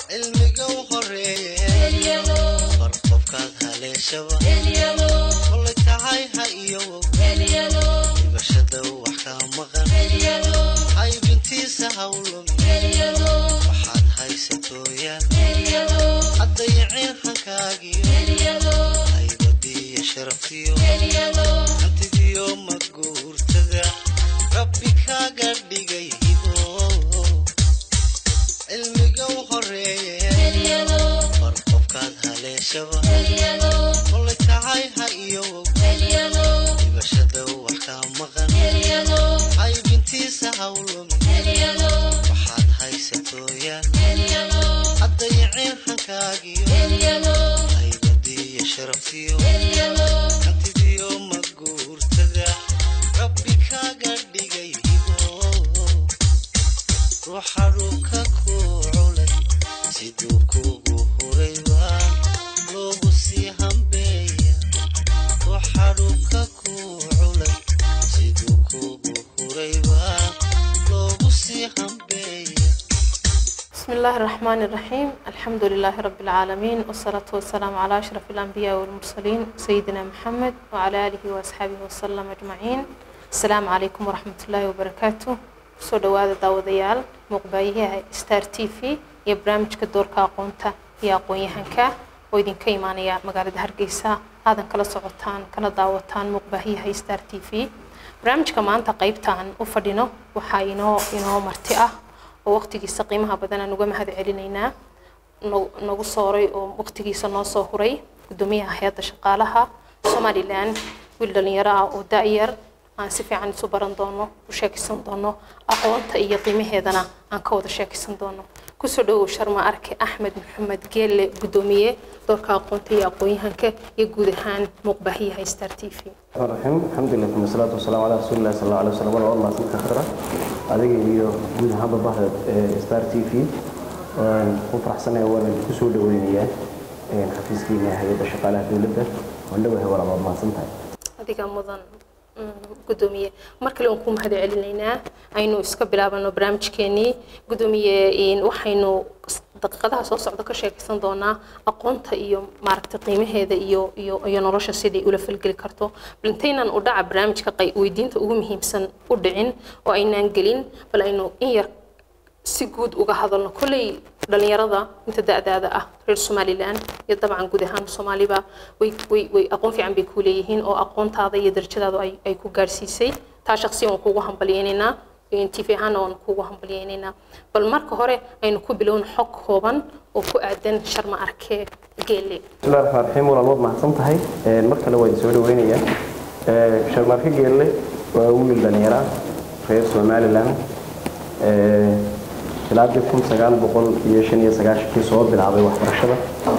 cilmiga u horeeye bar qofkaad haleeshaba kolay tahay ha iyowow dhibashada wax kaa maqan haybintiisa hawlumi waxaad haysatooyaan haddayaceen hankaagiyo haybadiiyo sharaftiyo hantidiyo maguurtada rabbi kaaga dhigay hibo cilmiga u horeeye bar qofkaad haleeshaba kolay tahay ha iyowow dhibashada wax kaa maqan haybintiisa hawlumi waxaad haysatooyaan haddayaceen hankaagiyo haybadiiyo sharaftiyo hantidiyo maguurtada rabbi kaaga dhigay hibo ruuxa dhulka ku culay siduu kugu hurayba loogu sii hambeeya ruuxa dhulka ku culay siduu kugu hurayba loogu sii hambeeya بسم الله الرحمن الرحيم الحمد لله رب العالمين والصلاة والسلام على أشرف الأنبياء والمرسلين سيدنا محمد وعلى آله وأصحابه وسلم أجمعين السلام عليكم ورحمة الله وبركاته soo dhawaada daawadayaal muuqbaayaha star t v iyo barnaamijka doorka aqoonta iyo aqoon-yahanka oo idinka imaanaya magaalada hargeysa aadan kala socotaan kala daawataan muuqbaahiyaha star t v barnaamijka maanta qeybtaan u fadhino waxaa inoo inoo marti ah oo waqtigiisa qiimaha badan aan uga mahad celinaynaa no- nagu sooray oo waqtigiisa noo soo huray gudoomiyaha hay-adda shaqaalaha somalilan wiil dhalinyaro ah oo da-yar aan si fiican isu baran doono u sheekaysan doono aqoonta iyo qiimaheedana aan ka wada sheekaysan doono kusoo dhawow sharma arke axmed maxamed geelle gudoomiye doorka aqoonta iyo aqoon-yahanka iyo guud ahaan muuqbaahiyaha star t v الرحيم الحمد لله ثم الصلاة والسلام على رسول الله صلى الله عليه وسلم ولا الله سنك خيرا adiga iyo guud ahaanba bahda star t v waan ku faraxsanahay waana kusoo dhaweynayaa xafiiskiina hay-adda shaqaalaha dowladda waan dhawahay walaal waad mahadsan tahay adiga mudan mm, gudoomiye mar kale aan ku mahad celinaynaa aynu iska bilaabano barnaamijkeenii gudoomiye in waxaynu s- daqiiqadaha soo socda ka sheekaysan doonaa aqoonta iyo maaragtay qiimaheeda iyo iyo iyo nolosha siday ula falgeli karto bal intaynan u dhaca barnaamijka qay- weydiinta ugu muhiimsan u dhicin oo aynaan gelin bal aynu in yar si guud uga hadalno kolley dhalinyarada inta da-daada ah reer somalilan iyo dabcan guud ahaan soomaaliba way way way aqoon fiican bay ku leeyihiin oo aqoontaada iyo darajadaada ay ay ku gaarsiisay taa shaqsiyan waan kugu hambalyeynaynaa tv ahaana waan kugu hambalyeynaynaa bal marka hore aynu ku bilowno xog kooban oo ku aadan sharma arke geelle بسم الله الرحمن الرحيم walaal waad mahadsan tahay mar kale waa idin soo dhaweynayaa sharmaarka geelle waa wiil dhalinyaro ah reer somaliland ilaa kun sagaal boqol iyo shan iyo sagaashankii soo bilaabay waxbarashada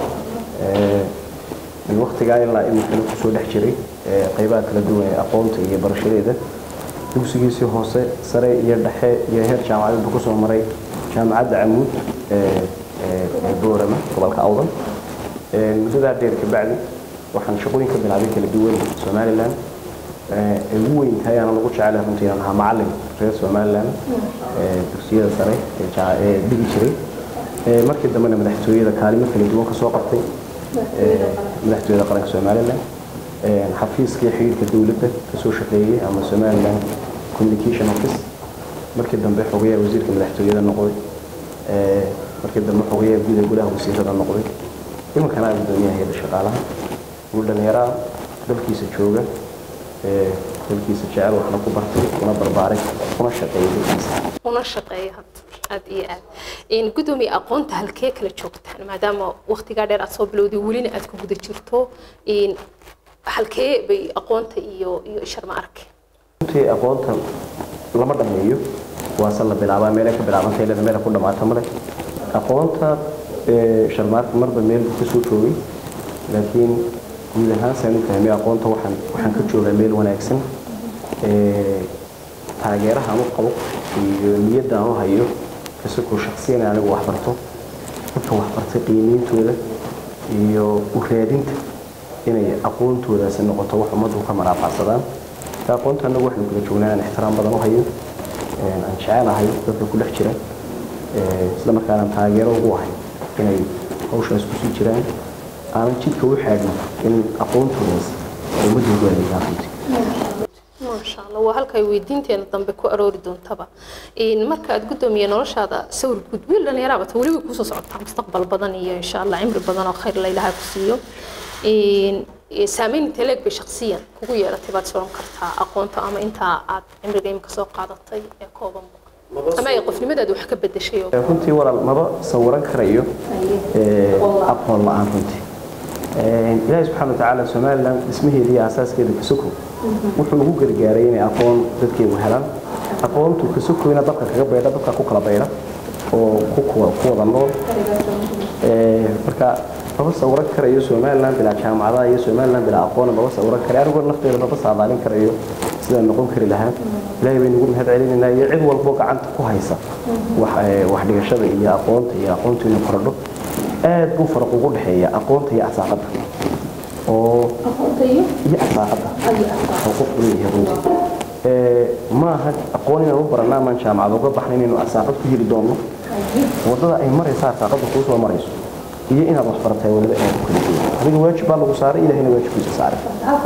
min waqtigaa ilaa iminkana kusoo dhex jiray qeybaha kala duwan ee aqoonta iyo barashadeeda dugsigiisii hoose sare iyo dhexe iyo heer jaamacadeed buu kusoo maray jaamacadda camuud ee ee boorama gobolka awdan muddadaa dheer kabacdi waxaan shaqooyin ka bilaabay kala duwan somaliland ee ugu weyn tahay aanan ugu jecelahay runtii inaan ahaa macallin reer somaliland ee dugsiyada sare ee jaa- ee dhigi jiray Ee, markii dambena madaxtooyada kaalimo kala duwan ka soo qabtay ee, madaxtooyada qaranka somaliland Ee, xafiiskii xiriirka dowladda kasoo shaqeeyey ama somaliland communication office markii dambe xogayaha wasiirka madaxtooyada noqday Ee, markii dambe xogayaha guud ee gudaha wasiirada noqday imankana ah gudoomiyaha hay'adda shaqaalaha wiil dhallinyaro ah dalkiisa jooga ee, dalkiisa jecel waxna ku bartay kuna barbaaray kuna shaqeeyay dalkiisa una shaqeeya hadda aad iyo aad in gudoomiye aqoonta halkee kala joogtaan maadaama waqtigaa dheer aad soo bilowday welina aad ku guda jirto in halkee bay aqoonta iyo iyo sharma arke runtii aqoonta lama dhammeeyo waase la bilaabaa meelay ka bilaabantay ilaa meel ku dhamaata male aqoonta ee, sharmaarka marba meel buu kasoo joogay laakiin guud ahaan saan u fahmay aqoonta waxaan waxaan ka joogaa meel wanaagsan ee, taageeraha aan u qabo iyo niyadda aan u hayo kasakoo shaksiyan anigu waxbarto dadka waxbartay qiimeyntooda iyo u raadinta inay aqoontoodaasi noqoto wax ummaddu ka maraafacsadaan ta aqoonta annagu waxaynu kula joognaa inaan ixtiraam badan u hayo aan jecelahay dadka ku dhex jira isla markaana taageero ugu ahay inay hawshaas kusii jiraan aanan jidka u xaadhin in aqoontoodaas ay ummadoodu adeegaan runtii maasha allah waa halka ay weydiinteena dambe ku aroori doontaba Een, marka aad gudoomiye noloshaada sawir guud wiil dhalinyaraabata weliba kuusoo socotaa mustaqbal badan iyo insha allah cimri badan oo khayr la ilaahay ku siiyo Een, ee, saameyn intee leeg bay shakhsiyan kugu yeelatay baad soron kartaa aqoonta ama intaa aad cimriga imika soo qaadatay ee kooban ama ay qofnimadaada wax ka bedeshay oo runtii walaal maba sawiran karayo ee, aqoon la-aan runtii Ee, ilaahay subxaana watacaala somalilan dhismaheeda iyo asaaskeeda kasoko wuxuu ugu gargaaray inay aqoon dadkeegu helaan aqoontu kasokoyna dadka kaga baydha dadka ku kala baydha oo ku kuwa- ku wada nool Ee, marka maba sawiran karayo somalilan bilaa jaamacadaha iyo somalilan bilaa aqoona maba sawiran karayo anigoo nafteeda maba saadaalin karayo sidaan noqon kari lahaa ilaahay baynu ugu mahad celinaynaa iyo cid walbo gacanta ku haysa wax ee, wax dhigashada iyo aqoonta iyo aqoontu inay korodho aad buu faraq ugu dhexeeya aqoonta iyo asaaqada oo iyo asaaqada oo qofku leeyahay runtii Ee, ma aha aqoon inaan u baranaa maan jaamacad uga baxna inaynu asaaqad ku heli doonno wadada ay maraysa asaaqada kuu soo marayso iyo inaad wax baratay waliba aad u kala duwan adiga waajib baa lagu saaray ilahina waajibkiisa saaray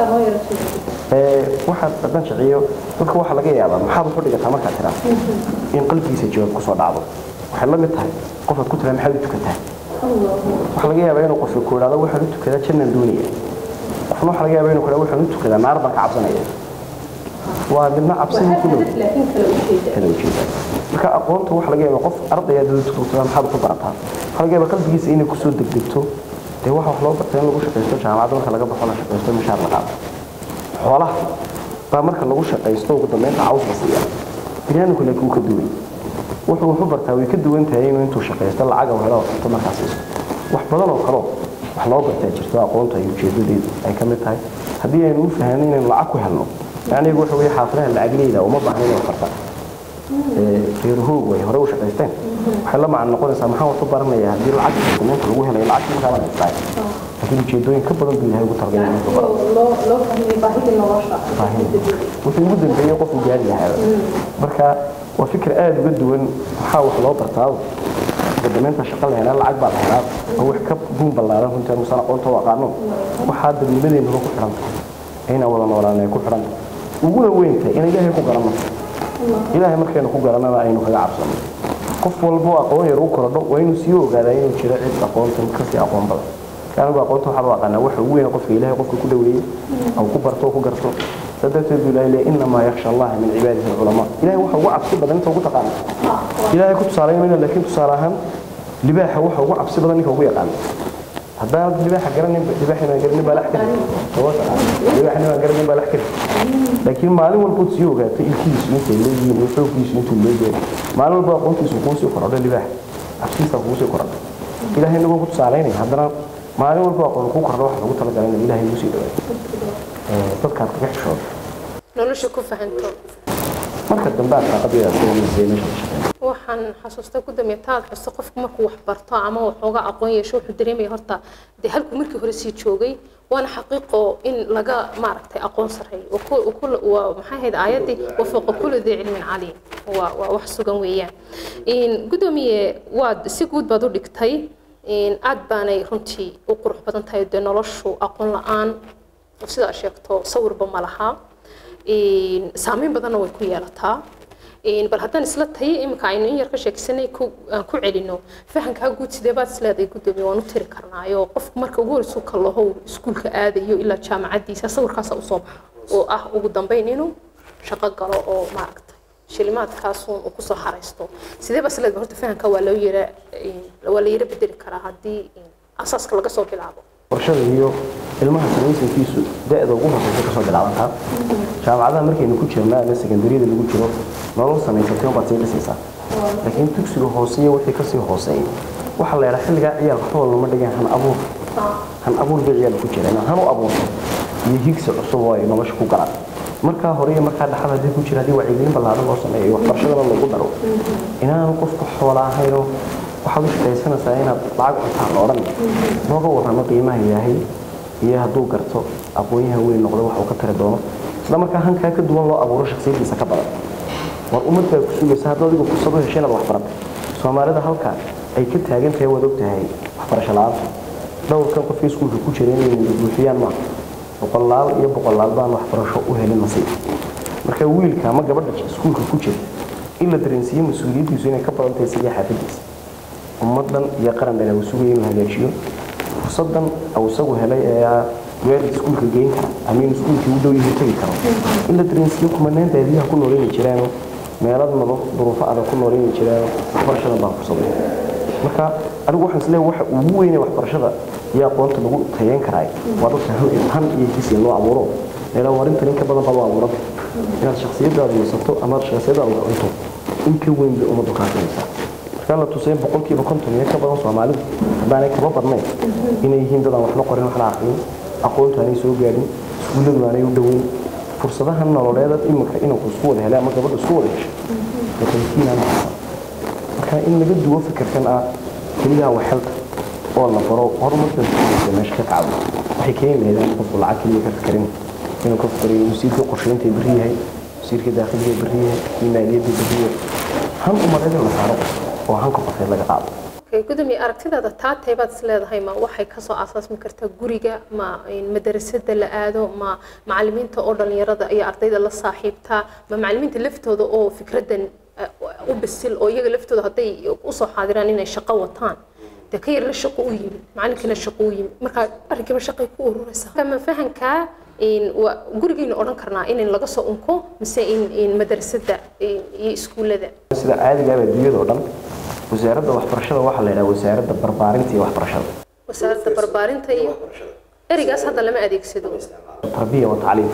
Ee, waxaad dhaqan shiciyo dadka waxaa laga yaabaa maxaad wax u dhigataa markaad tiraa in qalbigiisa jawaab kusoo dhacdo waxay la mid tahay qofaad ku tiraa maxaad u tukataa waxaa laga yaabaa inuu qofka ku idhaahdo waxaan u tukadaa jannaan doonaya qofna waxaa laga yaabaa inuu ku idhaahdo waxaan u tukadaa naar baan ka cabsanaya waa midna cabsidii ku dhow kala ujeeda marka aqoonta waxaa laga yaabaa qof ardaya dad tukataa maxaad ku barataa waxaa laga yaabaa qalbigiisa inay kusoo degdegto dee waxa wax loo bartay in lagu shaqaysto jaamacadda marka laga baxo la shaqaysto mishaar la qaato xoolaha baa marka lagu shaqaysto ugu dambeynta caws la siiya biniaadamku laakiin wuu ka duwan wuxuu wuxu bartaa way ka duwan tahay inuu intuu shaqaysto lacaga uu helo cunto markaas siiso wax badan oo kale wax loo bartaa jirto aqoonta iyo ujeedadeedu ay ka mid tahay haddii aynu u fahanay inaynu lacag ku helno anigu waxa weeye xaafadaha lacagleyda uma baahna inay wax bartaan reer hoog way hore u shaqaysteen waxay la macno noqonaysaa maxaan wax u baranayaa haddii lacag dukumeenta lagu helayo lacag markaa la haystaa laakiin ujeedooyin ka badan buu ilahay ugu talagalay inuu baro wuxuu ugu dambeeyey qofku gaari lahaaba marka waa fikir aada uga duwan maxaa wax loo bartaado gadameynta shaqa la helaa lacag baa la helaa oo wax ka buun ballaaran runtii anuusan aqoonta u aqaano waxaa dadnimadeennuba ku xidhan tahay inaan wada noolaan ay ku xidhan tahay uguna weynta in ilaahay ku garanno ilaahay markaynu ku garannana aynu kaga cabsano qof walbo aqoon yar u korodho waa inuu sii ogaadaa inuu jiro cid aqoontan kasii aqoon badan anigu aqoonta waxaa loo aqaanaa waxa ugu weyn qofka ilaahay qofka ku dhaweeyey au ku barto oo ku garto sadarteed buu ilaahay leeyahay innamaa yakhsha allaha min cibaadihi alculamaa ilaahay waxa ugu cabsi badan inta ugu taqaana ilaahay ku tusaaleynayna laakiin tusaale ahaan libaaxa waxa ugu cabsi badan ninka ugu yaqaana haddaanad libaaxa garanin libaaxina garanin baa lax kari libaaxina baa garanin baa lax kari laakiin maalin walbood sii ogaato ilkihiisu intay leeyihiin iyo xooggiisu intuu leeyahay maalin walba aqoontiisu kuu sii korodho libaax cabsiisa kuu sii korodho ilaahay inagoo ku tusaaleynaya haddana maalin walba aqoon ku kordho waxa lagu talagalay in ilaahay ugu sii dhawaado dadkaad kaga xishooda nolosha ku fahanto marka dambe aad qaaqadeeda soomaysay meesha ka shaqeyn waxaan xasuustaa ku dambeeya taad xusto qofku markuu wax barto ama waxooga aqoon yeesho wuxuu dareemaya horta dee halkuu markii hore sii joogay waana xaqiiqo in laga maaragtay aqoon sareeyo Wa ku- wa ku- waa maxay ahayd aayaddii wafaqa kulli dii cilmin caliim waa waa wax sugan weeyaan In gudoomiye waad si guud baad u dhigtay In aad baanay runtii u qurux badan tahay dee noloshu aqoon la-aan oo sidaa sheegto sawirba ma laha In saameyn badanna way ku yeelataa In bal haddaan isla tayo iminka aynu in yar ka sheegsanay ku aan ku celino fahankaa guud sidee baad isleedahay gudoomiye waan u tiri karnaayo qofku marka ugu horeysu kalahow iskuulka aadayo ilaa jaamacaddiisa sawirkaasa usoo baxa oo ah ugu dambeyn inuu shaqo galo oo maaragtay shilimaadkaasuun uu kusoo haraysto sidee baa isleedahay horta fahankaa waa loo yara waa la yara bedeli karaa haddii asaaska laga soo bilaabo barashada iyo ilmaha samaysankiisu da-da ugu horeysa kasoo bilaabantaa jaamacadaha markaynu ku jirna ama sekandariyada lagu jiro nolol samaysatay unbaad sii dhisaysaa laakiin dugsiga hoose iyo wixii kasii hooseeya waxaa la yidhaha xilligaa ciyaalka waxba lama dhigeen han abuur han abuur bay ciyaalka ku jira inaan han u abuurto iyo higsi cusub oo ay nolosha ku galaan markaa hore iyo markaa dhaxal haddii ku jira haddii wacyigelin ballaaran loo sameeyo iyo waxbarashadana lagu daro inaanu qofku xoola ahaynoo waxaad u shaqaysanaysaa inaad lacag cuntaan la odhan looga warramo qiimaha ilaahay iyo hadduu garto aqoonyaha weyn noqdo wax uu ka tari doono isla markaa hankaa ka duwan loo abuuro shakhsiyadiisa ka badan war ummad baa ku sugaysa hadduu adigu fursad u heshay inaad wax baratay soomaalida halka ay ka taagan tahay waad og tahay waxbarasho la-aanta dhowrkan qofkii iskuulka ku jira inay buuxiyaan maaha boqolaal iyo boqolaal baan waxbarasho u helin nasiib marka wiilka ama gabadha iskuulka ku jira in la dareensiiyo mas-uuliyaddiisu inay ka badan tahay sidii xaafadiisa ummadan iyo qaran dhan uu sugaya inuu hagaajiyo fursadan uu isagu helay ee weel iskuulka geyn kara ama in iskuulkii u dhow yahay tegi karo in la dareensiiyo kumanaan baadiyaha ku nooleeni jiraano meelad nolol duruufo adag ku nooleeni jiraano waxbarashadan baa fursaday marka anigu waxaan isleeyahay waxa ugu weyn ee waxbarashada iyo aqoonta lagu tayeyn karaay waa dadka han iyo hisi loo abuuro meelaha warintan in ka badan baa loo abuuranta inaad shakhsiyadaada yeesato ama shakhsiyadaada wax cunto in ka weyn bay ummaddu kaafinaysaa markaa la tusay boqolkiiba konton iyo ka badan soomaalidu haddaanay kaba badnayn inay yihiin dad aan waxna qorin waxna aqrin aqoontu aanay soo gaadhin iskuulladu aanay u dhoweyn fursadaha nololeeda iminka inanku isku wada helay ama gabadhu isku wada heshay watankiinaan marka in laga duwo fikirkan ah keliyaha waxelta oo la baro horumarka iskuulka meesha ka kacdo waxay keeni lahayd in qofku lacag keliya ka fikarin inuu ka fikirayo wasiirka qorsheynta berri yahay wasiirka daakiliga berri yahay iyo maaliyadda berri yahay han umareed in la saaro oo hanka qofeed laga qaado gudoomiye aragtidaada taa teebaad is leedahay ma waxay kasoo asaasmi kartaa guriga ma madarasada la aado ma macalimiinta oo dhalinyarada iyo ardayda la saaxiibtaa ma macalimiinta laftooda oo fikradan u bisil oo iyaga laftooda hadday usoo xaadiraan inay shaqo wataan dee ka yar la shaqo u yimid macalinkana shaqo u yimid marka arrinkiiba shaqay ku ururaysaa ma fahankaa gurigaynu odhan karnaa in laga soo unko mise in madarasada iyo iskuullada sida caadiga ah adduunyada oo dhan wasaaradda waxbarashada waxaa la yidhaha wasaaradda barbaarinta iyo waxbarashada wasaaradda barbaarinta iyo ereygaas hadda lama adeegsado tarbiya wa tacliim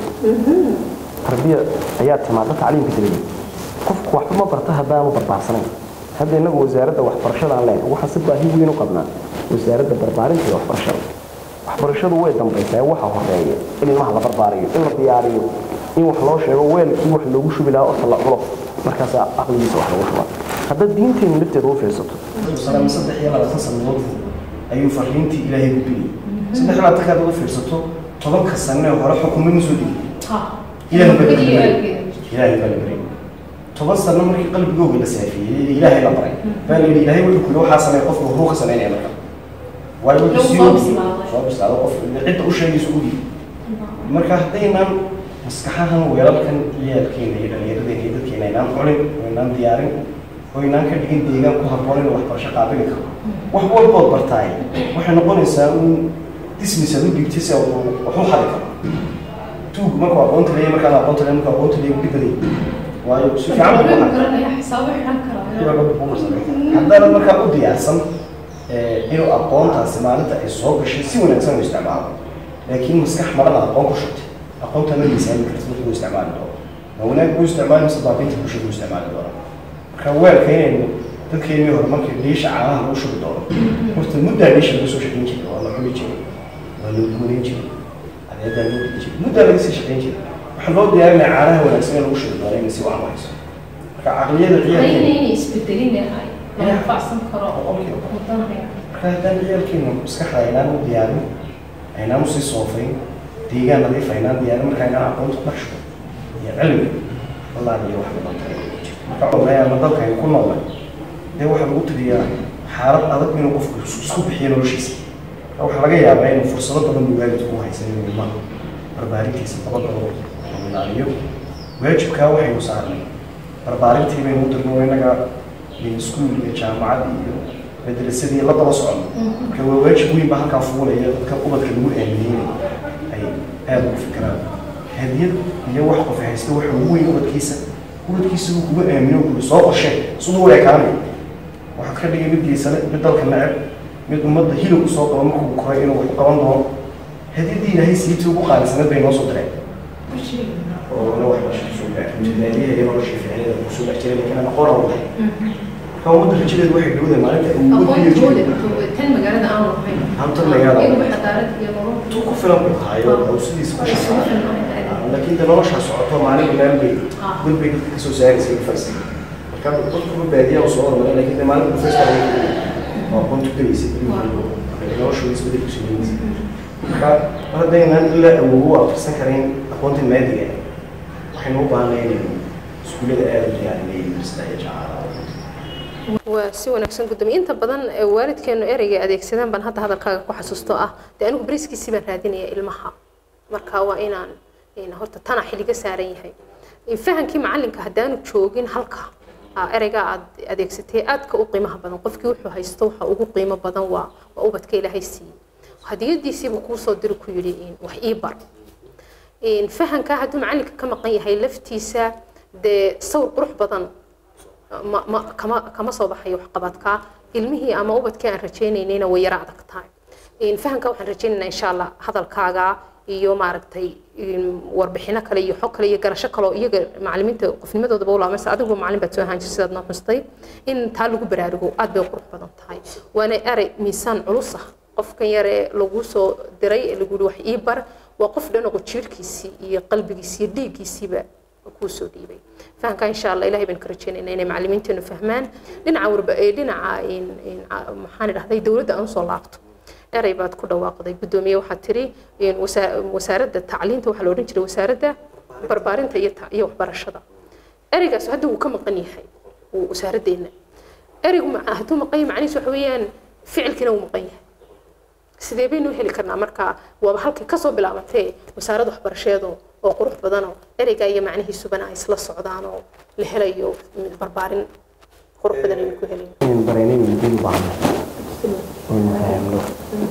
tarbiya ayaa timaada tacliimka dabadeed qofku waxba ma barta haddaanu barbaarsanayn hadda innagu wasaaradda waxbarashada aan leenahay waxaan si baahi weyn u qabnaa wasaaradda barbaarinta iyo waxbarashada waxbarashadu way dambaysaa waxa horeeya in ilmaha la barbaariyo in la diyaariyo in wax loo sheego weelkii wax loogu shubi lahaa orta la culo markaasaa aqligiisa wax lagu shubaa hadda diinteenu lafteeda u fiirsato saddex iyo labaatan sanadood ayuu fariintii ilaahay gudbinayay saddex iyo labaatan kaad ugu fiirsato tobanka sane hore xukumo ma soo dhigi ilaahay baa la baryay ilaahay baa la baryay toban sano markii qalbigooga la saafiyey ee ilaahay la baray baa la yidhi ilaahay wuxuu kuli waxaa sameeya qofka wuxuu ka sameynaya marka waayo wuxuu sii soo bislaado qof cidda u sheegaysa u dhiib marka haddaynaan maskaxahan weelalkan ciyaalkeena iyo dhallinyaradeenna iyo dadkeena aynaan culin oo aynaan diyaarin oo aynaan ka dhigin deegaan ku habboon inuu waxbarasho qaabili karo wax walbood bartaay waxay noqonaysaa in dismis aad u dhiibtay si wax u xadi karo tuug markuu aqoonta leeyahay markaan aqoonta leeyahay markuu aqoonta leeyahay dhibaday waayo si fiican buu haddana markaa u diyaarsan inuu aqoontaasi maalinta ay soo gashay si wanaagsan u isticmaalo laakiin maskax marada aqoon ku shubtay aqoonta ma miisaami karta markii uu isticmaali doono ma wanaag buu isticmaali mise baabiinta bulshada uu isticmaali doono marka weelka inaynu dadkeennii hore markii dhiisha caanaha lagu shubi doono horta muddaa dhiisha laga soo shaqayn jiray waa la xuli jiray waa la guunayn jiray adeedaa loo gudi jiray muddaa laga sii shaqayn jiray waxaa loo diyaarinaya caanaha wanaagsan in lagu shubi doono inay si wacan hayso marka caqliyada ciyaalkeena marka haddaan ciyaalkeena maskaxda aynaan u diyaarin aynaan usii soofayn deegaan nadiif aynaan diyaarin marka aynaan aqoonta dharsho iyo cilmi wallahi iyo wax badan tahay marka ogayaana dalka aynu ku noolnay dee waxaa lagu tiriyaa xaalad adag inuu qofku isku bixiyo noloshiisa marka waxaa laga yaabaa inuu fursado badan buu waalidku u haysan inuu ilmaha barbaarintiisa dabadaba oo ilaaliyo waajibkaa waxaynu saarnay barbaarintii baynu u dirno innaga iskuul iyo jaamacad iyo madrasadii la daba socono marka waa waajib weyn baa halkaa fuulaya dadka ubadka lagu aamineyna ay aada ugu fikiraan hadiyad iyo wax qof haysta waxa ugu weyn ubadkiisa ubadkiisa uu kugu aamino kuli soo qorshee siduu u ekaanay waxaad ka dhigay mid geysane mid dalka neceb mid ummadda hilib usoo qabo markuu koray inuu wax u qaban doono hadiyaddii ilaahay siitii ugu qaalisanad bay noo soo direen oo na waxbarasho kusoo gaartay iyo nolosha ficneeda kusoo dhex jiray laakiin aan aqoon aan lahay marka ummadda rajadeedu waxay dhowdahay maalinta hantan magaalada tu ku filan buu haayo oo sidiisa ku shaqeeya laakiin de noloshaa socoto maalin meel bay god bay dadka kasoo saaraysa ifaysa marka dadkuba baadiyaa soo hormaray laakiin de maalin professor oo aqoon tukanaysa noloshooda isbedel kusoo geynaysa marka mar haddaynaan ilaa awoogo akhrisan karayn aqoonta maadiga waxaynu u baahnay inaynu iskuullada aada u diyaarinay universita iyo jacaala waa si wanaagsan gudoomiye inta badan ee waalidkeenu ereyga adeegsadaan baan hadda hadalkaaga ku xasuusto ah dee anigu bariskiisii baan raadinaya ilmaha marka waa inaan in horta tana xiliga saaran yahay fahankii macalinka haddaanu joogin halka aa ereyga aad adeegsatay aadka u qiimaha badan qofkii wuxuu haysto waxa ugu qiimo badan waa waa ubadka ilaahay siiyey hadiyadiisiiba kuu soo diri ku yidhi in wax ii bar in fahanka hadduu macalinka ka maqan yahay laftiisa dee sawir qurux badan ma ma kama kama soo baxayo waxqabadka ilmihii ama ubadkii aan rajaynaynayna way yara adag tahay in fahanka waxaan rajaynaynaa insha allah hadalkaaga iyo maaragtay in warbixino kale iyo xog kale iyo garasho kale oo iyaga macalimiinta qofnimadoodaba ulaamaysa adigu macalin baad soo ahaan jirta sidaad noo xustay in taa lagu baraarugo aad bay qurux badan tahay waana erey miisaan culus ah qofkan yar ee lagu soo diray ee lagu yihi wax ii bar waa qof dhan oo jiirkiisii iyo qalbigiisii iyo dhiiggiisiiba kuu soo dhiibay fahamka insha allah ilahay baan ka rajaynaynaa inay macalimiinteenu fahmaan dhinaca warba ee dhinaca in in maxaan idhahday dowladda aan usoo laabto erey baad ku dhawaaqday guddoomiye waxaad tiri in wasa- wasaaradda tacliinta waxaa la odhan jiray wasaaradda barbaarinta iyo ta- iyo waxbarashada ereygaas hadda wuu ka maqan yahay wuu wasaaraddeena ereygu ma- hadduu maqan yahay macnihiisu waxa weeyaan ficilkiina wuu maqan yahay sidee baynu u heli karnaa marka waaba halkay kasoo bilaabatee wasaaradda waxbarasheedu oo qurux badanoo ereyga iyo macnihiisubana ay isla socdaan oo la helayo barbaarin qurux badan aynu ku helayno in bareenaynu dil baahno aynu fahamno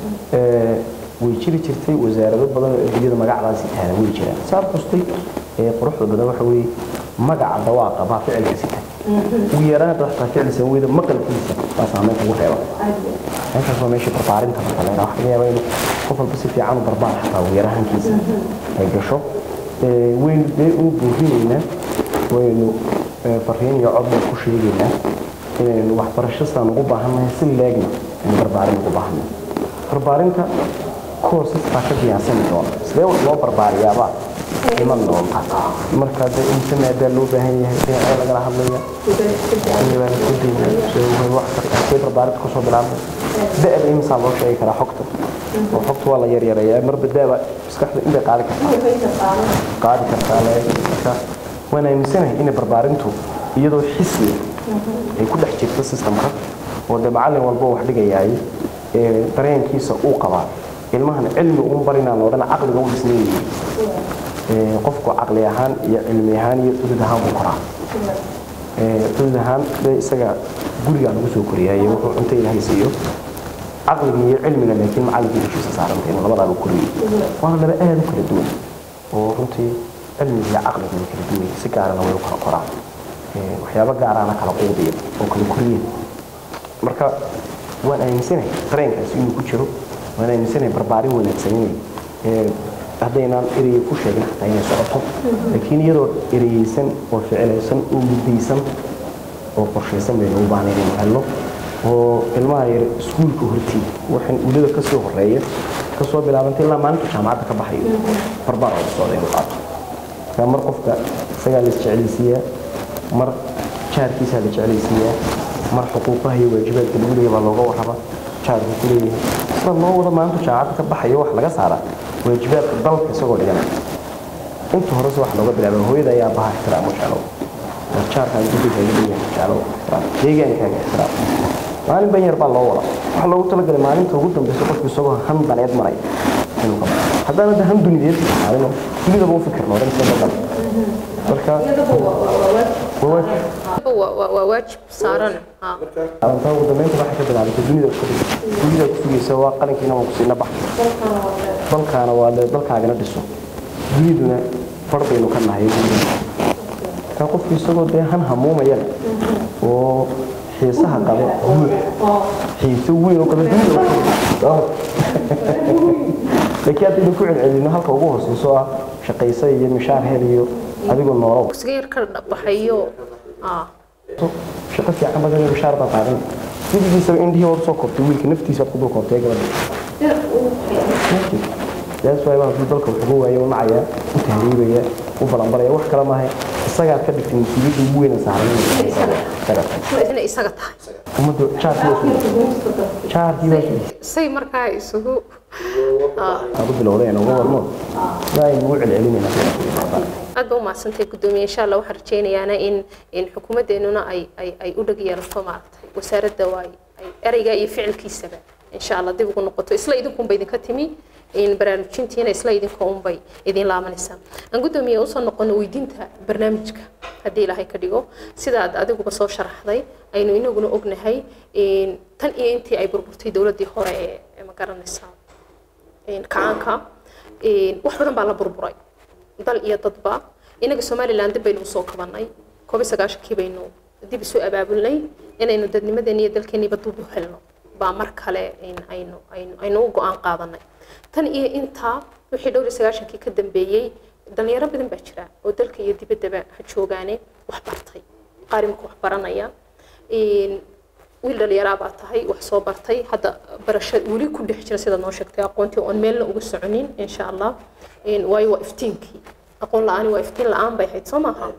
ee way jiri jirtay wasaarado badan oo adduunyada magacdaasi taana way jiraan saab kastay ee quruxda badan waxa weeye magaca dawaaqa baa ficilka sita ugu yaraan hadda waxtaa ficilsan weyda maqalkiisa baa saameynta ugu reeba intaas waa meesha barbaarinta marka la yidhaha waxaa laga yaabaa inuu qof walba si fiican u barbaar xataa ugu yarahankiisa ay gasho ee waynu dee u buurinaynaa waynu ee, fariin iyo cod baan ku sheegaynaa inaynu waxbarasho sidaan ugu baahannahay si leegna aynu barbaarin ugu baahannahay barbaarinta courses baa ka diyaarsani doona sidee wax loo barbaariyaabaa iman doonta marka dee inta maadaa loo baahan yahay dhinacyo lagala hadlaya say barbaarinta kusoo bilaabmay da-da imisaa loo sheegi karaa xogta oo xogta waa la yaryareeyaa marba daaba maskaxda intay qaadi kartaa qaadi kartaa la marka waan aaminsanahay inay barbaarintu iyadoo xisiya ay ku dhex jirto systemka oo dee macallin walba wax dhigayaay ee dareenkiisa uu qabaa ilmahana cilmi uun barinaan odhan caqliga u dhisnaynayay ee qofku caqli ahaan iyo cilmi ahaan iyo udud ahaan buu koraa ee udud ahaan dee isaga gurigaa lagu soo koriyaaye wuxuu cunto ilaahay siiyo caqliga iyo cilmiga laakiin macallinkii dushiisa saarantay labadaaba koriyey waana laba aad u kala duwan oo runtii cilmiga iyo caqliga way kala duwan yihiin si gaarana way u kala koraan ee waxyaabo gaaraana kala quudiya oo kala koriya marka waan aaminsanahay dareenkaasi inuu ku jiro waan aaminsanahay barbaarin wanaagsan inay ee haddaynaan ereyga ku sheegin xataa inay socoto laakiin iyadoo ereyeysan oo ficilaysan oo muddaysan oo qorshaysan baynu u baahnay inaynu helno oo ilmaha yar iskuulka hortii waxaan ulada ka soo horeeya ka soo bilaabantay ilaa maalinta jaamacadda ka baxayo barbaar oo socda inuu qaato marka mar qofka isagaa la isjeclaysiiyaa mar jaarkiisaa la jeclaysiiyaa mar xuquuqaha iyo waajibaadka lagu leeyahay baa looga warraba jaarku ku leeyahay sida loo wada maalinta jaamacadda ka baxayo wax laga saaraa waajibaadka dalka isagoo dhiganaya inta horese wax looga bilaaba hooyada ayaa baha ixtiraamo jeclow jaarkaan gurigaaga leeyahay jeclow ixtiraam deegaankaaga ixtiraam maalin ban yar baa loo wada waxaa loogu talagalay maalinta ugu dambeysa qofku isagoo han daneed maray inuu qabo haddaan hadda han dunideed maalino dunidaba u fikirno odhan sida dal marka waa waajib waa waa- waa waajib saaran ha arintaa ugu dambeynta waxay ka bilaabatay dunida isku dhig dunida ku sugaysa waa qalinkiina waa kusiina bax dalkaana waa le dalkaagana dhiso duniduna far baynu ka nahay ka qofku isagoo dee han hamuumayana oo xiisaha qaba guud xiise weyn oo qaba dunida laakiin haddaynu ku celcelino halka ugu hooseyso ah shaqaysa iyo mishaar hel iyo adigoo noolow dugsiga yar ka baxayo ah shaqo fiican badan iyo mishaar baa qaadan weligiisaba indhihii hor soo kortay wiilka naftiisa ku dul kortay gabadha yaas waay baa dalka wuxuu waaye u nacaya u tahriibaya u balanbalaya wax kale maaha isagaad ka dhigtay musiibada ugu weyn ee saaran isaga inay isaga tahay ummadda jaarkii waa sugay jaarkii waa sugay say markaa isugu ah aad u bilowdeen uga warmo ilaahay ugu celcelinayna aad ba u mahadsantay guddoomiye insha allah waxaan rajaynayaana in in xukuumaddeenuna ay ay ay u dhag yeelato maaragtay wasaaradda waa ay ay ereyga iyo ficilkiisaba insha allah dib ugu noqoto isla idinkunba idinka timi in baraarujintiina isla idinka unbay idin laamanaysaa aan guddoomiye usoo noqono weydiinta barnaamijka haddii ilaahay ka dhigo sidaad adiguba soo sharaxday aynu inaguna ognahay in tan iyo intii ay burburtay dowladdii hore ee ee ma garanaysaa in kacaanka in wax badan baa la burburay dal iyo dadba inaga somaliland dib baynu usoo kabanay koob iyo sagaashankii baynu dib isu abaabulnay inaynu dadnimadeena iyo dalkeeniiba dib u helno baa mar kale in aynu aynu aynu u go-aan qaadanay tan iyo intaa wixii dhowr iyo sagaashankii ka dambeeyey dhalinyaro badan baa jira oo dalka iyo dibaddaba ha joogaane wax bartay qaar imika wax baranaya in wiil dhalinyaraa baa tahay wax soo bartay hadda barasho weli ku dhex jira sida noo sheegtay aqoontii oon meelna uga soconin insha allah in waayo waa iftiinkii aqoon la-aani waa iftiin la-aan bay ahayd soo maaha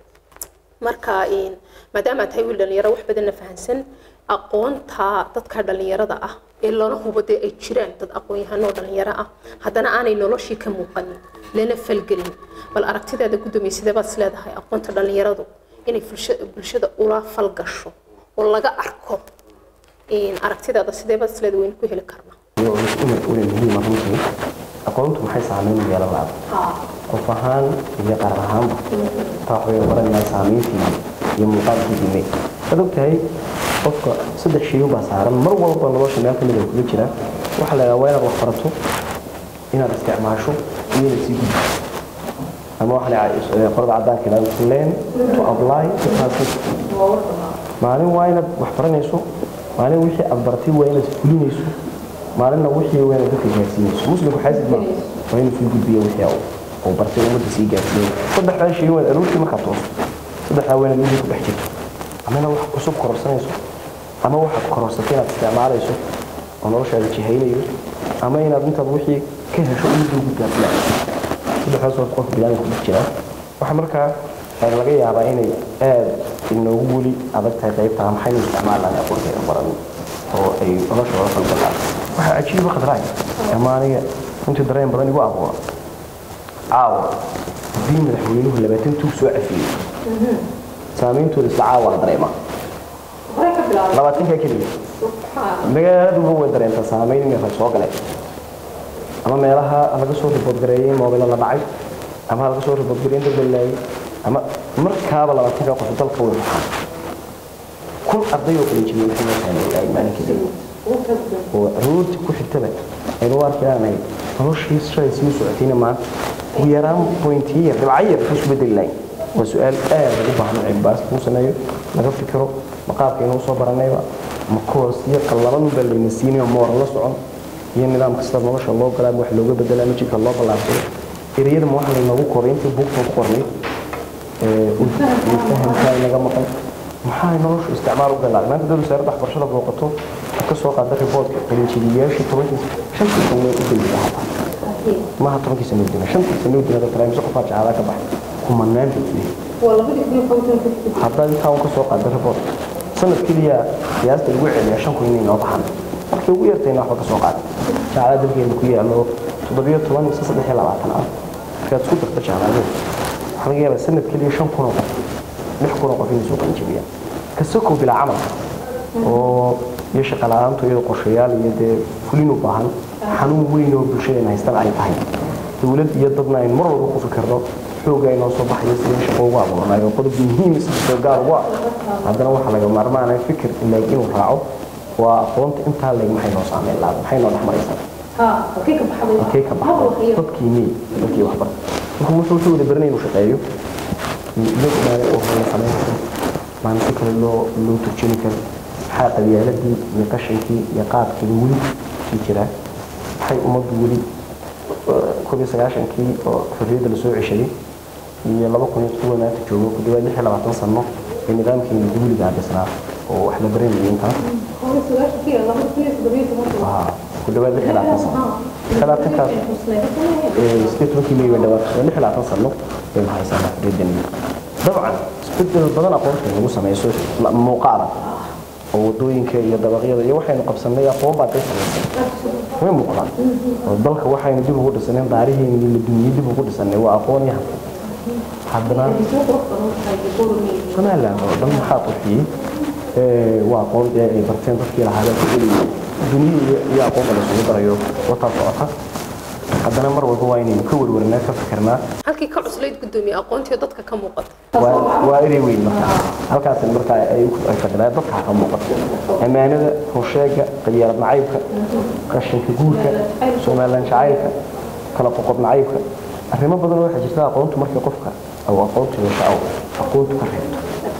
marka in maadaama tahay wiil dhalinyaro wax badanna fahansan aqoonta dadka dhalinyarada ah ee lana hubo dee ay jiraan dad aqoon-yahanoo dhalinyaro ah haddana aanay noloshii ka muuqanin lana falgelin bal aragtidaada guddoomiye sidee baad isleedahay aqoonta dhalinyaradu inay bulsha- bulshada ula falgasho oo laga arko in aragtidaada sidee baad isleedahay waynu ku heli karnaa iyo inay ule muhiima runtii aqoontu maxay saameyn u yeelan lahaa qof ahaan iyo qaran ahaanba taa waxbay baranayaan saameyntii iyo muuqaalkii dime waad ogtahay qofka saddex shay baa saaran mar walba nolosha meel kamid ay kula jiraan waxaa la yidhaha waa inaad wax barato inaad isticmaasho iyo inaad sii gudbiso ama waxa la yidhaha qorada caddaanka yidhahda to learn to apply to translate maalin waa inaad wax baranayso maalin wixii aad bartay waa inaad fulinayso maalinna wixii waa inaad dadka gaarsiinayso muslimku xaasid ma waa inuu sii gudbiyo wixii uu- uu bartay ummadda sii gaarsiiyo saddexdaa shay waa aroortii markaad tooso saddexdaa waa inaad wixii ku dhex jirto ama inaad wax cusub kororsanayso ama waxaad kororsatay inaad isticmaalayso oo noloshaada jihaynayo ama inaad intaad wixii ka hesho ummadda ugu gaarsiinayso saddexdaas waa qofka biniaadamka ku dhex jira waxaa markaa ee laga yaabaa inay aad inoogu weli adag tahay qaybtaa maxaynu isticmaalaan aqoonteeda baran oo ay nolosha wada falgalaan waxaa cajiiba khadraay ama aniga runtii dareen badan igu abuura caawa haddii madaxweynuhu labaatan tuug soo cafiyey saameyntooda isla caawa la dareemaa labaatankaa keliya magaaladuba way dareentaa saameyn inay rag soo galeen ama meelaha laga soo riboodgareeyey moobila la dhacay ama laga soo riboodgareeyey dad la laayay ama markaaba labaatanka qof dalka way baxaan kun arday oo kala jibiyey maxay noo saameeyay maalin kadib oo aroortii ku xigtaba aynu u arkaanahay noloshii shalay sii socotayna maanta ugu yaraan pointiyo yar dhibco yar ka isu bedeli lahayn waa su-aal aad ugu baahan in cilmibaas lagu sameeyo laga fikiro maqaabka inuu soo baranayba ma koos iyo qallaban baa layna siinayo ma waran la socon iyo nidaam kasta nolosha loo galaa wax looga bedelaa ma jidka loo ballaarsado ereyada ma waxa laynoogu koray intii buugtan ku qornay fahamkaa inaga maqan maxaa noloshu isticmaal u galaa maanta dad wasaaradda waxbarashada booqato waxaa ka soo qaada riboodka qalinjibiyayaashii tobankii shantii sano u gelisa hataa maaha tobankii sano udina shantii sano udina taraamiso qofaa jacaada ka baxay kumanaan buu haddaad intaa un ka soo qaada riboodka sanad keliya qiyaasta lagu celiyaa shan kun inay noo baxaan markii ugu yartayna waxba ka soo qaada jacaada dalkeena ku yaalo toddobiyo toban mise saddex iyo labaatan ah markaad isku darta jacaadada waxaa laga yaabaa sanad keliya shan kun oo qof lix kun oo qof inay soo qalinjibiyaan kasakow bilaa camal oo iyo shaqa la-aantu iyadoo qorshayaal iyo dee fulin u baahan xanuun weyn oo bulshadeena haystan ay tahay dowlad iyo dadna aynu mar walba ku fikirno xooga inoo soo baxayo sidii shaqo ugu abuuranayo qodob muhiim soo gaar ugu ah haddana waxaa laga maarmaanaya fikir ilaag inuu raaco waa aqoonta intaa leeg maxay noo saameyn lahaa maxay noo dhex maraysaa halkee ka baxday dadkii mey dadkii waxbar marka wuxuu wuxuu wada baranay inuu shaqeeyo loo ogaada oo hore samayn karo maalinta kale loo loo turjini karo maxaa qabyaaladii iyo qashankii iyo qaadkii weli sii jiraa maxay ummaddu weli koob iyo sagaashankii oo xorriyadda lasoo ceshaday iyo laba kun iyo todoba maanta joogo ku dhawaad lix iyo labaatan sano ee nidaamkeena dawliga dhisnaa oo wax la baranayay intaas ku dhawaad lix iyo labaatan sano lix iyo labaatankaas sideed tobankii may bay dhawaad lix iyo labaatan sano baynu haysanaa xorriyaddan dabcan isbedel badan aqoonta lagu sameeyo muuqaala oo wadooyinka iyo dabaqyada iyo waxaynu qabsanay aqoon baa day samaysay way muuqdaan oo dalka waxaynu dib ugu dhisanay daarihiina iyo dunyo dib ugu dhisanay waa aqoon yahan haddana somaliland oo dhan maxaa qurxiyey waa aqoon dee ay barteen dadkii lahaadeen kugeliyay duniyada iyo aqoonta laysugu darayo wataa socota haddana mar walba waa inaynu ka warwarnaa ka fikirnaa halkii ka cuslayd gudoomiye aqoontii dadka ka muuqata waa waa erey weyn marka halkaas marka ay ay fadhiyaan dadka ka muuqato amaanada hawsheega qiyaalad nacaybka qashinka guurka somaliland jacaylka kala qoqob nacaybka arrimo badan oo waxaa jirta aqoontu markii qofka aw aqoontu yeesho aw aqoontu ka reebto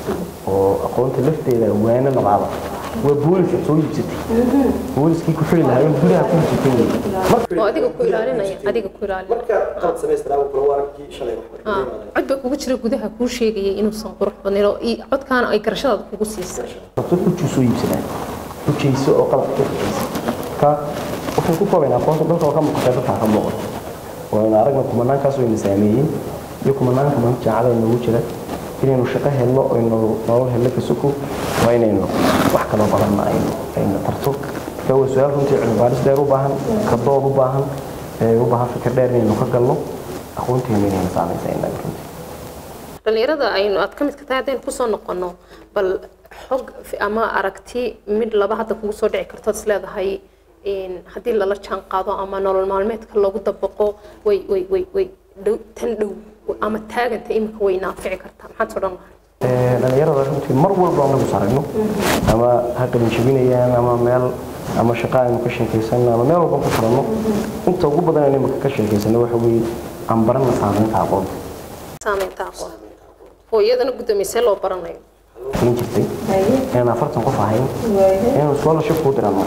oo aqoonta lafteeda waana labaada waa booliska soo iibsatay booliskii ku xili lahaa gudaha ku iibsatay wey marka oo adiga ku ilaalinaya adiga ku ilaalinaya marka qalad samaystaa kula waarkii shalay wax Ah, cod baa kugu jira gudaha kuu sheegayay inuusan qurux badnayn oo ii- codkaana ay garashadaada kugu siisay rabto hujuu soo iibsadaan hujayso oo qalabka ka hujaysa ka waxaan ku koobaynaa aqoonta dalka oo ka muuqatay dadka ka muuqato waana aragna kumanaankaas wayna saameeyeen iyo kumanaanka maanta jaacada noogu jira inaynu shaqo helno aynu nolol helno ka suko waa inaynu wax kaloo badanna aynu aynu tarto marka waa su-aal runtii cilmi baaris dheer u baahan ka dood u baahan ee u baahan fikir dheer inaynu ka galno aqoonteena inayna saamaysa innaga runtii dhalinyarada aynu aad ka mid ka tahay haddaynu kusoo noqono bal xog fi- ama aragti mid laba hadda kugu soo dhici karto is leedahay in haddii lala jaan qaado ama nolol maalmeedka lagu dabaqo way way way way dhow tan dhow ama taaganta iminka way naafici kartaa maxaad soo dhan lahay Ee, dhalinyarada runtii mar walba anagu saragno ama ha qalin jebinayaan ama meel ama shaqo aynu ka sheekaysanno ama meel walba ku furanno inta ugu badan aynu imika ka sheekaysano waxa weeye aan baranna saamaynta aqoonta saameynta aqoon oo iyadana guddoomiysee loo baranayo fulin jirtay inaan afartan qof ahayn inaan scholarship kuu diranno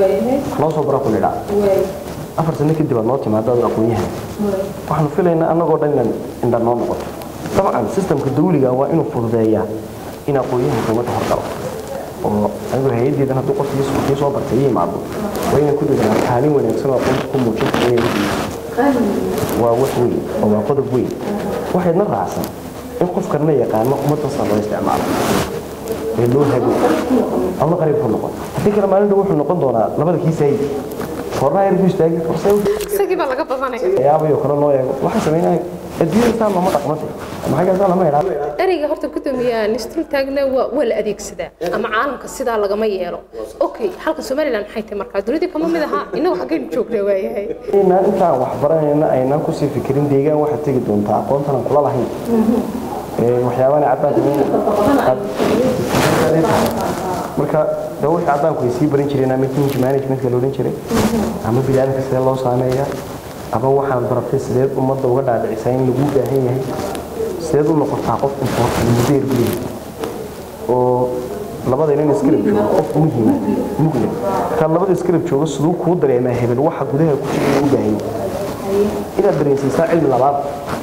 noo soo bara ku nidhaa afar sano kadib aad noo timaado aad aqoon-yahan waxaanu filaynaa annagoo dhan inaan indha noo noqoto dabcan systemka dawliga waa inuu fududeeyaa in aqoon-yahanka ummadda horgalo oo anigu hay-addeedan hadduu qofkii kii soo bartay iyo imaado waa inay ku dadaan kaalin wanaagsan oo aqoonta ku muujin kara inay wadiisa waa wax weyn oo waa qodob weyn waxaydna raacsan in qofkanna yaqaano ummaddan saa loo isticmaalo ee loo hago ama qariib ku noqon haddii kale maalin dhow wuxuu noqon doonaa labada kii saayid horna yar buu istaagi forse isagii baa laga badanaya yaabayo kale loo eego waxaa sameynaya adduunyada saa looma dhaqmate maxaa kaasaa lama idhaa ereyga horta guddoomiya nistul taagna waa waa la adeegsadaa ama caalamka sidaa lagama yeelo okay halka somaliland maxay tahay markaa dunidii kama mid ahaa innagu xaggaynu joognaa waayahay inaan intaan wax baranayna aynaan kusii fikirin deegaan waxaad tegi doontaa aqoontan aan kula lahayn Ee, waxyaabana caddaanka marka de wixii caddaanku ay sii baran jireen ama change managementka la odhan jiray ama biniaadamka sidee loo saameeyaa ama waxaad baratay sideed ummadda uga dhaadhicisaa in lagu baahan yahay sideed u noqotaa qof important muddo yar gudaheed oo labada inan iskarab joogo qof muhiima mugle markaa labada iskarab joogo siduu kuu dareemaa hebel waxa gudaha ku jira u baahan yahay inaad dareensiisaa cilmi labaad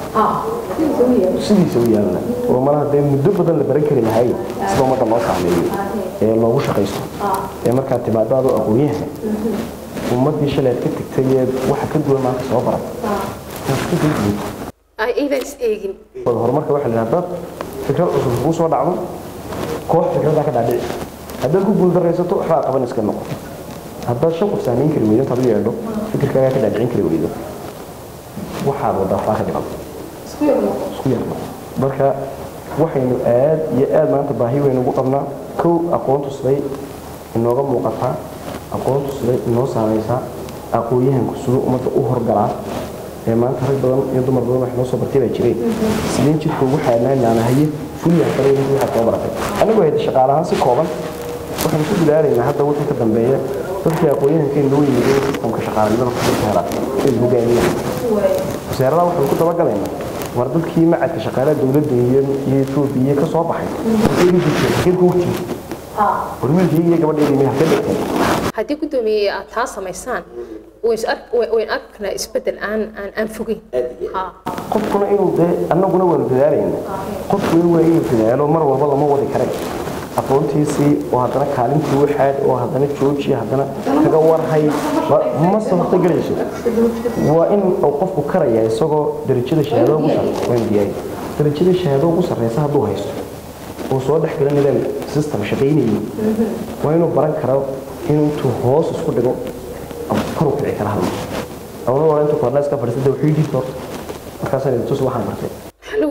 sidiisa u yaalla oo malaha dee muddo badan la baran kari lahay sida ummadda loo saameeyo ee loogu shaqaysto ee markaad timaado adoo aqoon-yahan ummaddii shalay aad ka tagtay ee waxa ka duwan maanta soo barat inaad ka daydiyo ay aydan is eegin wada horumarka waxaa la yidhaha dad fikrad cusub kuu soo dhacdo koox fikradaa ka dhaadhici haddaad ku guuldaraysato waxbaa qaban iska noqo haddaad shan qof saamayn kari weydo intaad u yeedho fikirkaagaa ka dhaadhicin kari weydo waxaad wadaa faa ka dhiban isku yarno marka waxaynu aad iyo aad maanta baahi weyn ugu qabnaa kow aqoontu siday inooga muuqataa aqoontu siday inoo saamaysaa aqoon-yahanku siduu ummadda u horgalaa ee maanta rag badan iyo dumar badan wax noo soo bartay baa jireen sideen jidka ugu xaanaanaana haye fuliyaha kale intii waxaad soo baratay anigoo hayda shaqaalahaan si kooban waxaan ku dadaalaynaa hadda wixii ka dambeeya dadkii aqoon-yahanka in loo yimid in sistamka shaqaalanimada ku hela in hogaamiyaan wasaaradaha waxaan ku dabagalaynaa war dadkii macadka shaqaalaha dowladda iyo iyo etoobiya ka soo baxay halkee ku jirteen halkee ku jirteen war wiilkii iyo gabadheedii may halkee dhigteen haddii guddoomiye aad taa samaysaan wayn ark- way- wayn arkaynaa isbeddel aan aan aan fogeyn ha qofkuna inuu dee annaguna waanu dadaalayna qofku in waa inuu dadaalo mar walba lama wadi karay aqoontiisii oo haddana kaalintii waxaad oo haddana jooji haddana kaga warhay wa- ma suurtagelayso waa in uu qofku karaya isagoo darajada shahaado ugu sarreysa waa diyaari darajada shahaado ugu sarreysa hadduu haysto oo soo dhex gala nidaam system shaqaynayay waa inuu baran karo inuu intuu hoos isku dhigo ama kor u kici kara hadlo awna waa intuu korna iska fadhiisada wuxuu yidhi horta markaasaan idin tusi waxaan bartay waxaa lagu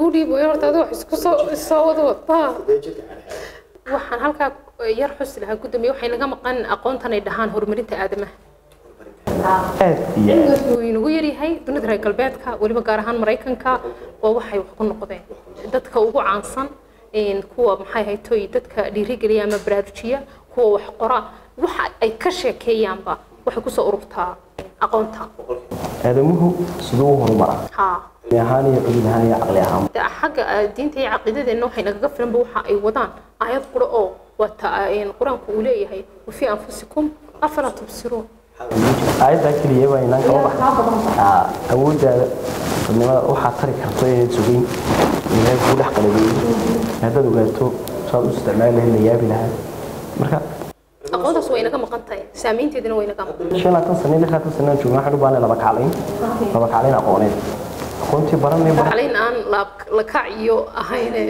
kuu dhiibayo horta adiga wax isku soo soo wada wadaa dee jidka xadxaad waxaan halkaa yar xusi lahaa gudoomiye waxay naga maqan aqoontan ay dhahaan horumarinta aadamaha aad iyo aad cilmigaas wuu inagu yaryahay dunida reer galbeedka weliba gaar ahaan maraykanka waa waxay wax ku noqdeen dadka ugu caansan een, kuwa maxay haytoy dadka dhiirigeliya ama baraarujiya kuwa wax qora waxa ay ka sheekeeyaanba waxay kusoo ururtaa aqoonta aadamuhu siduu u horumara haa cilmi ahaan iyo cilmi ahaan iyo caqli ahaan de xagga ah, diinta iyo caqiidadeenna waxay nagaga filanba waxa ay wadaan aayad qura oo wata een, qur-aanku uu leeyahay wafii anfusikum afalaa tubsiruun aayaddaa keliya waa inaan kala baxda awooddaada dadnimada waxaad tari karto inaad sugeyn ilaahay kuu dhex qalabeeyey haddaad ogaato saad u isticmaali lahayd la yaabi lahaa marka aqoontaas way naga maqan tahay saamaynteedina way naga maqan shan laatan sano iyo lix laatan sano aan joogna waxaan u baahnay laba kaclayn laba kaclayn aqooneed aqoontii baranay baran calin aan la la kac iyo ahayne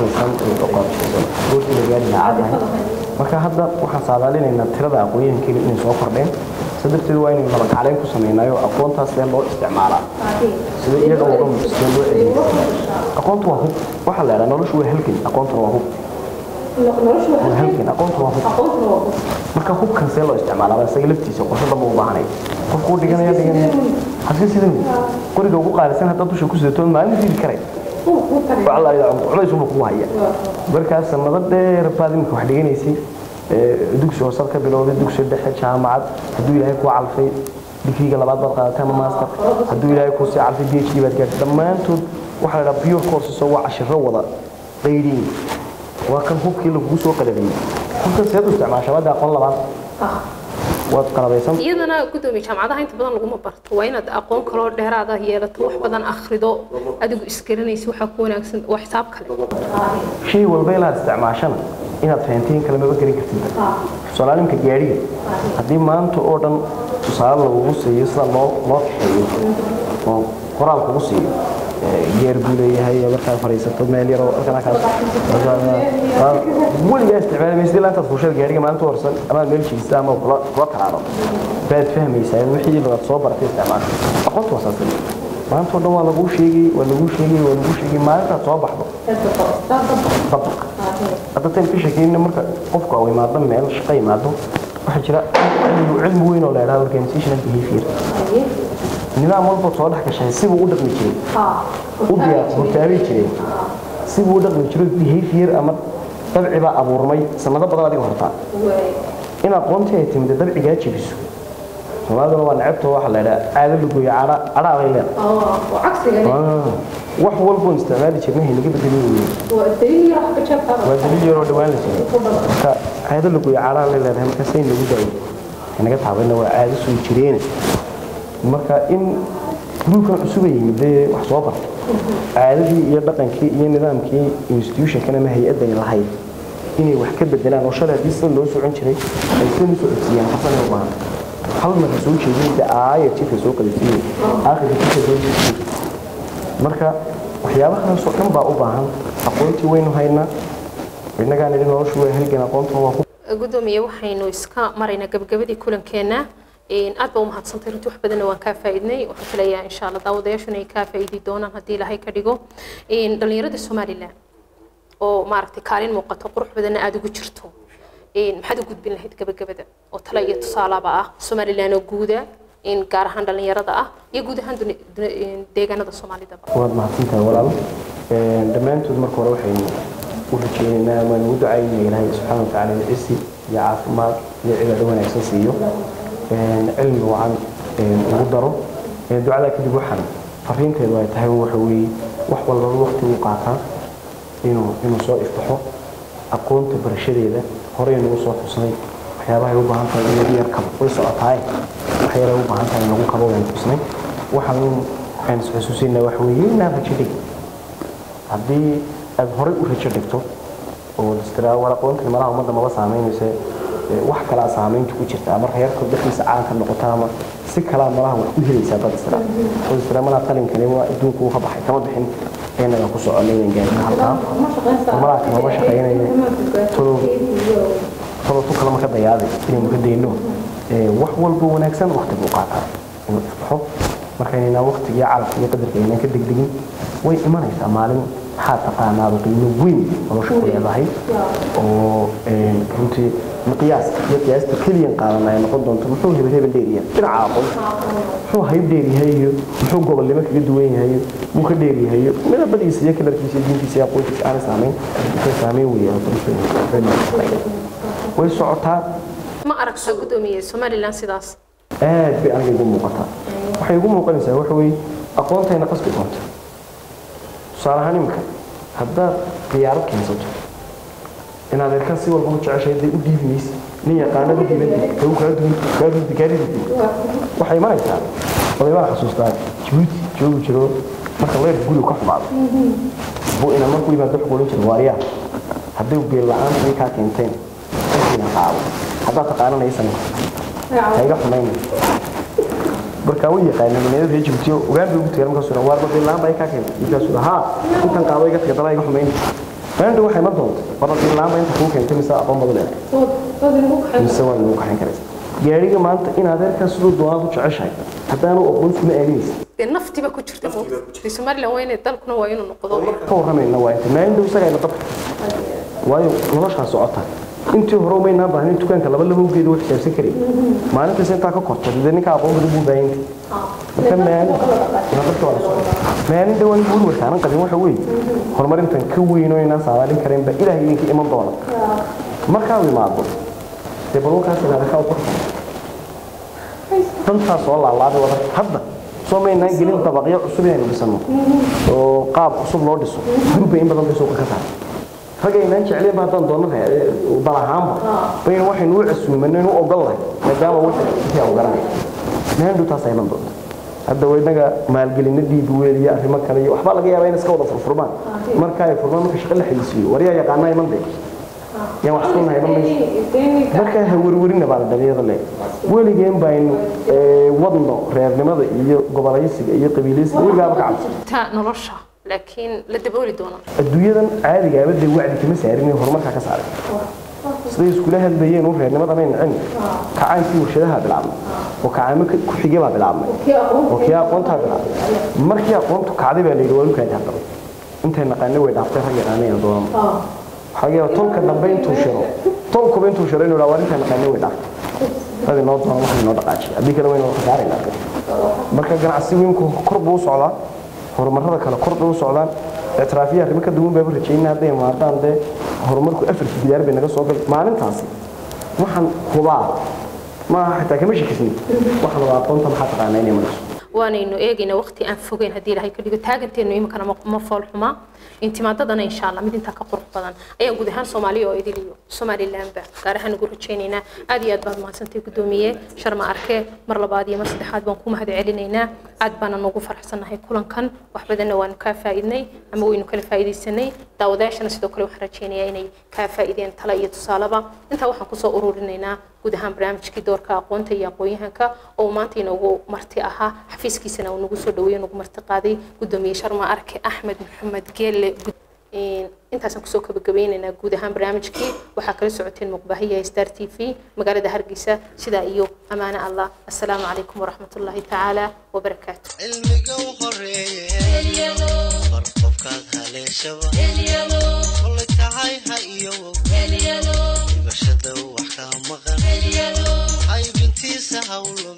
marka hadda waxaan saadaalinaynaa tirada aqoonyahankeena inay soo kordheen sa darteed waa inaynu laba kaclayn ku samaynayo aqoontaas see loo isticmaalaa sida iyaga uga sida loo adeegsado aqoontu waa hub waxaa la idhaha noloshu waa halgan aqoontuna waa hub waa halgan aqoontu waa hub marka hubkan see loo isticmaalaa isaga laftiisa qorshe dhanba u baahanay qofku u dhiganaya dhiganaya haska sida qoriga ugu qaalisan haddaad dusha ku sidato maalin diidi karay culays unba kugu haya markaas sanado dheer baad imika wax dhiganaysay dugsi hoosad ka bilowday dugsi dhexe jaamacad hadduu ilaahay kuu calfay digriga labaad baad qaadatay ama master hadduu ilaahay kuu sii calfay b h d baad gaartay dhammaantood waxaa la dhaha pure courses oo waa cashiro wada qaydhiin waa kan hubkii lagugu soo qalabeeyey hubkan seed u isticmaasha wadda aqoon labaad waad qalabaysan iyadana gudoomiye jaamacadaha inta badan laguma barto waa inaad aqoon kaloo dheeraada yeelato wax badan akhrido adigu isgaranaysa waxaa ku wanaagsan waa xisaab kale shay walba inaad isticmaashana inaad fahantiin kale maba gelin kartid tusaale gaadhiga haddii maanta oo dhan tusaale lagugu siiyo sida loo loo kaxeeyo oo qoraal kugu siiyo geer buu leeyahay markaad fadhiisato meel yaroo weligaa isticmaali maysid ilaa intaad fuushada gaadhiga maalinta horsan amaad meel jiisa ama kula kula taraado baad fahmaysaa wixii baad soo baratay isticmaasho aqoonta waa saasay maanta oo dhan waa laguu sheegay waa laguu sheegay waa laguu sheegay maalintaad soo baxdo dabaq hadda tan ka sheekeyna marka qofku uu imaado meel shaqo imaado waxaa jira cilmi cilmi weyn oo la yidhahdo organizational behavior nidaam walba soo dhex gashay sibuu u dhaqmi jiray u diyaar hortaabi jiray sibuu u dhaqmi jiray behavior ama dabci baa abuurmay sanado badan adiga hortaa in aqoontii ay timid dabcigaa jebiso soomaaliduna waa necebto waxa la yidhaha caado lagoyo cadha cadhaa bay leedahay wax walboon isticmaali jirnay haynaga bedelin weyne waa daliil yaroo dhawaan la jiray marka caado lagoyo cadhaa lay leedahay markaasay nagu daayo inaga taabayna waa caado soo jireene marka in gruubkan cusub ay yimid dee wax soo barta caadadii iyo dhaqankii iyo nidaamkii institutionkan ama hay-addan lahayd inay wax ka bedelaan oo shalay haddii sida loo socon jiray ay sidan u socodsiiyaan xasan u baahan hal marka soo jeedin de aaya jidka soo qalisiiyey aakhirka jidka soo jeediyey marka waxyaabahaasoo dhan baa u baahan aqoontii waynu haynaa innagaan idhi noloshu waa halgan aqoonta waa ku gudoomiye waxaynu iska maraynaa gabagabadii kulankeena aad baa u mahadsantay runtii wax badanna waan kaa faa'iidnay waxaan filayaa insha allah daawadayaashuna ay kaa faa'iidi doonaan haddii ilaahay ka dhigo dhallinyarada somaliland oo maaragtay kaalin muuqato qurux badanna aada ugu jirto maxaad u gudbin lahayd gabagabada oo tale iyo tusaalaba ah somaliland oo guuda gaar ahaan dhallinyarada ah iyo guud ahaan deegaanada soomaalidaba waad mahadsantahay walaal dhammaantood marka hore waxaynu u rajeynaynaa waan ugu ducaynaya ilaahay subxaana watacaala cisi iyo caafimaad iyo cibaado wanaagsan siiyo cilmi wacan ugu daro ducadaa kadib waxaan fariinteedu ay tahay waxa weeye wax walbaba waqti u qaataa inuu inuu soo ifbaxo aqoonta barashadeeda horey nagu soo xusnay waxyaabahay u baahan tahay in lagu yar kabo way socotaaye waxyaabahay u baahan tahay in lagu kabo waynu xusnay waxaan aan isxusuusinaa waxa weeye inaad rajo dhig haddii aad horey u rajo dhigto oo istiraa war aqoontan malaha ummadda maba saamaynaysa wax kalaa saamaynta ku jirta ama reerka dhexdiisa caanka noqota ama si kalaa malaha wax ku helaysaa dad istira oo istira malaha qalinkani waa adduunka uu ka baxay kama bixin inaga ku soconay inaan gaari ka halkaa malaha kamama shaqaynaya tolo tolo tu kalama ka dayaaday inaynu ka dayno wax walba wanaagsan waqti buu qaataa inuu isbaxo markaynayna waqtigiyo calafka iyo qadarka aynaan ka degdegin way imanaysaa maalin maxaa taqaanaaba qiimo weyn nolosha ku leedahay oo een, runtii miqyaas iyo qiyaasta keliyan qaadan ay noqon doonto muxuu hebel hebel dheeryahay dhinaca aqoonta muxuu hayb dheeryahay iyo muxuu gobolnimo kaga duwan yahay iyo muu ka dheeryahay iyo midabadiisa iyo kalarkiisa iyo diintiisa iyo aqoontiisa aanay saamayn waxay saameyn weeyaan way socotaa ma aragta gudoomiye somalilan sidaas aad bay aniga igu muuqataa waxay igu muuqanaysaa waxa weeye aqoontayna qasbi doonta tusaale ahaan imika haddaad khiyaarad keensato inaad erkan si walba u jeceshahay dee u dhiibi maysa nin yaqaanad u dhiiban kagu kaa duwan kaa duwan kaa ridi waxay imanaysaa oday baan xasuustaa jabuuti joogi jiro marka leerka guriga ka xumaado buu ina markuu yimaado wuxuu odhan jira waaryaa hadday beel la-aan ay kaa keenteen intiina qaado haddaad taqaananaysan hayga xumayna markaa way yaqaaneen dhalinyarada reer Djibouti oo ogaan bay ugu tagay markaasuu dhahay waar badin laan bay ka keenay markaasuu dhahay haa intan qaado iga tagay dalay iga xumayn maanta waxay ma doonto badin laan bay inta kuu keentay mise aqoon badan leedahay mise waa lagu kaxin karaysa gaariga maanta in adeerkaa siduu doonaad u jeceshahay haddaanu aqoon iskuma aaminaysa dee naftiba ku jirta dee somalilan waa inay dalkuna waa inuu noqdo ka warramayna waa inta maalin dhow isagaa ina dabka waayo noloshaa socota intii hore umaynaa baahnin dukaanka laba laba ugeeda waa xisaabsan karay maalintaas intaa ka korto dee ninka aqoon badan buu baahan yahay marka maalin nabadka waa la socota maalin dhawaan weli warkaanan qabin waxa weeye horumarintan ka weyn oo inaan saadaalin karayn baa ilaahay idinka iman doona markaa u imaado dee balwalkaas inaada ka uqorta dantaa soo laalaaday wada hadda soo maynaan gelin dabaqyo cusub inaynu dhisano oo qaab cusub loo dhiso gurba in badan bay suuqa ka tahay ragaynaan jecleen ba haddaan doono dal ahaanba baynu waxaynu u casuumanay u ogol lahay maadaama wixii aan garanay maandhow taas ayman doonta hadda waynaga maalgelina dhiibi weel iyo arrimo kale iyo waxbaa laga yaabaa in iska wada furfurmaan marka ay furmaan marka shaqo la xilisiiyo wariyaa yaqaanaa iman day yaan wax isku nahay iman mayso markaa ha werwerina baa la dhalinyada le weligeen baynu wadno reernimada iyo gobolaysiga iyo qabiilaysiga weligaaba ka cabsan ta nolosha laakiin la dabooli doona adduunyadan caadigaaba dee wacdi kama saarin horumarkaa ka saaray siday iskula hadlayeen u reernimadan ay nacin kacaankii warshadaha bilaabmay oo kacaamo ku xigay baa bilaabmay oo kii aqoontaa bilaabmay markii aqoontu kacday baa la yidhi waa lukaadi haddaba intay naqaanay way dhaaftay rag yaqaanaya doonama waxaa yaaba tolka dambe intuu shiro tolkuba intuu shiro inuu waa intay naqaanay way dhaaftay rag inoo doona waxa inoo dhaqaajiya haddii kale waynu khasaaraynaa marka ganacsi weynku kor buu u socdaa horumarada kale kor bay u socdaan ictiraafiya arrimo ka duwan bayba rajaynaa hadday imaadaan dee horumarku afarki bidaar bay naga soo gali maalintaasi waxaan hubaa maaha xitaa kama shakisnin waxaan waa aqoonta maxaa taqaanaa inay marayso waanaynu eegaynaa waqti aan fogeyn haddii ilaahay ka dhigo taaganteenu iminkana ma- ma fool xumaa intimaadadana insha allah mid intaa ka qurux badan ayaan guud ahaan soomaaliya oo idil iyo somalilandba gaar ahaan ugu rajaynaynaa aad iyo aad baad mahadsantay guddoomiye sharma arke mar labaad iyo mar saddexaad baan ku mahad celinaynaa aad baana noogu faraxsannahay kulankan wax badanna waanu kaa faa'iidnay ama waynu kala faa'iidaysanay daawadayaashana sidoo kale waxaan rajaynayaa inay kaa faa'iideen tala iyo tusaalaba intaa waxaan kusoo ururinaynaa guud ahaan barnaamijkii doorka aqoonta iyo aqoon-yahanka oo uu maanta inoogu marti ahaa xafiiskiisana uu nagu soo dhaweeyey nagu marti qaaday guddoomiye sharma arke axmed maxamed geelle intaasaan kusoo kabagabeynaynaa guud ahaan barnaamijkii waxaa kala socoteen muqbaahiyaha star t v magaalada hargeysa sidaa iyo ammaane allah assalaamu calaykum waraxmat ullaahi tacaala wabarakaatu cilmiga u horeeye bar qofkaad haleeshaba kolay tahay ha iyo dhibashada wax kaa maqan haybintiisa hawlo